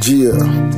Jia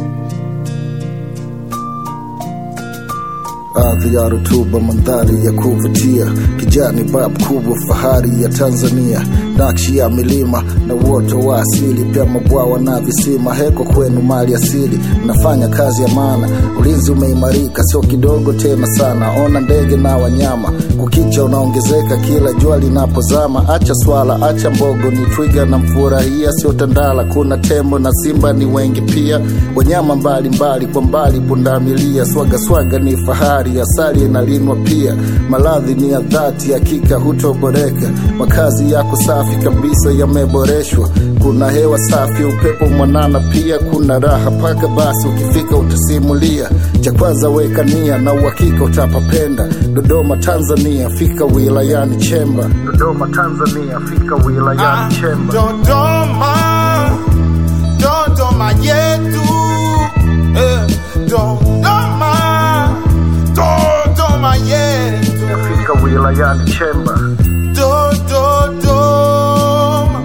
ardhi ya rutuba, mandhari ya kuvutia, kijani bab kubwa, fahari ya Tanzania, nakshi ya milima na uoto wa asili, pia mabwawa na visima. Heko kwenu mali asili, mnafanya kazi ya maana, ulinzi umeimarika, sio kidogo tena sana. Ona ndege na wanyama, kukicha unaongezeka kila jua linapozama. Acha swala, acha mbogo, ni twiga na mfurahia, sio tandala. Kuna tembo na simba ni wengi pia, wanyama mbalimbali kwa mbali, pundamilia. Swaga swaga ni fahari, asali inalinwa pia, maradhi ni ya dhati, hakika hutoboreka. Makazi yako safi kabisa, yameboreshwa. Kuna hewa safi, upepo mwanana, pia kuna raha paka basi. Ukifika utasimulia, cha kwanza weka nia na uhakika utapapenda. Dodoma Tanzania, fika wilayani Chemba. Dodoma Tanzania, fika wilayani Chemba. Dodoma, Dodoma yetu eh, Dodoma, Dodoma yetu Fika wilayani Chemba. Do, do, Dodoma,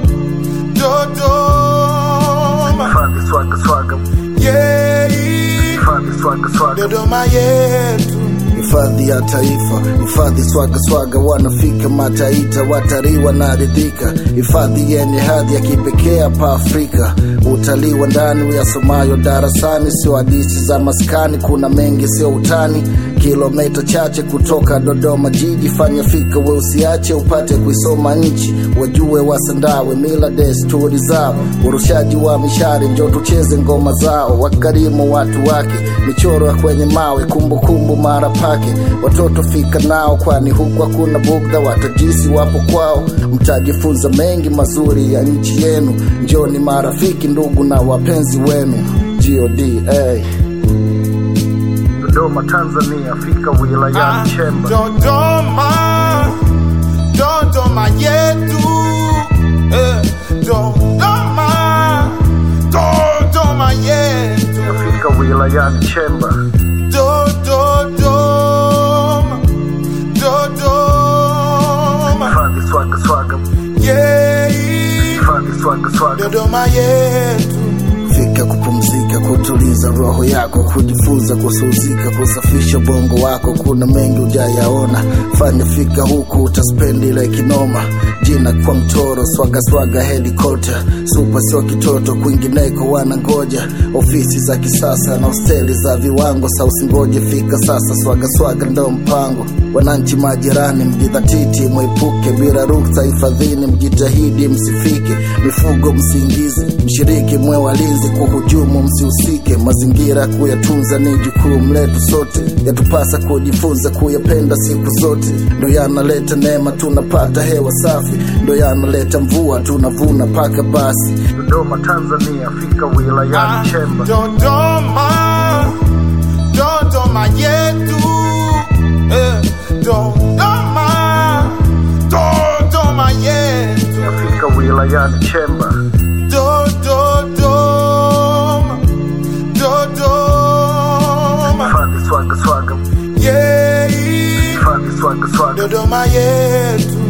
Dodoma, Hifadhi swaga swaga, yeah, hifadhi swaga swaga. Dodoma yetu hifadhi ya taifa, hifadhi swaga swaga, wanafika mataita, watalii wanaridhika, hifadhi yenye hadhi ya kipekee hapa Afrika. Utalii wa ndani uyasomayo darasani, sio hadithi za maskani, kuna mengi sio utani. Kilomita chache kutoka Dodoma jiji, fanya fika we usiache, upate kuisoma nchi, wajue wasandawe mila desturi zao, urushaji wa mishari, njo tucheze ngoma zao, wakarimu watu wake, michoro ya kwenye mawe, kumbukumbu mara pake, watoto fika nao, kwani huku hakuna bugdha, watajisi wapo kwao, mtajifunza mengi mazuri ya nchi yenu, njoni marafiki, ndugu na wapenzi wenu. GODA Dodoma, Tanzania, fika wilayani Chemba. Dodoma, Dodoma yetu eh, Dodoma, Dodoma yetu Fika wilayani Chemba. Do, do, Dodoma, Dodoma, Hifadhi swaga swaga, yeah, hifadhi swaga swaga. Dodoma yetu Fika kupumzika, kutuliza roho yako, kujifunza, kusuzika, kusafisha ubongo wako. Kuna mengi ujayaona, fanya fika huku, utaspendi ile kinoma. Jina kwa mtoro, swaga swaga, helikopta supa, sio kitoto. Kwingineko wanangoja ofisi za kisasa na hosteli za viwango. Sa usingoje, fika sasa, swaga swaga ndo mpango. Wananchi majirani, mjidhatiti, mwepuke bila ruksa hifadhini, mjitahidi msifike mifugo, msiingize, mshiriki, mwe walinzi, kuhujumu msihusike. Mazingira kuyatunza ni jukumu letu sote, yatupasa kujifunza kuyapenda siku zote. Ndo yanaleta neema, tunapata hewa safi, ndo yanaleta mvua, tunavuna paka basi. Dodoma, Tanzania, fika wilayani Chemba. Dodoma, Dodoma yetu eh, Dodoma, Dodoma yetu Fika wilayani Chemba. Do, do, Dodoma, Dodoma, Hifadhi swaga swaga, yeah, hifadhi swaga swaga. Dodoma yetu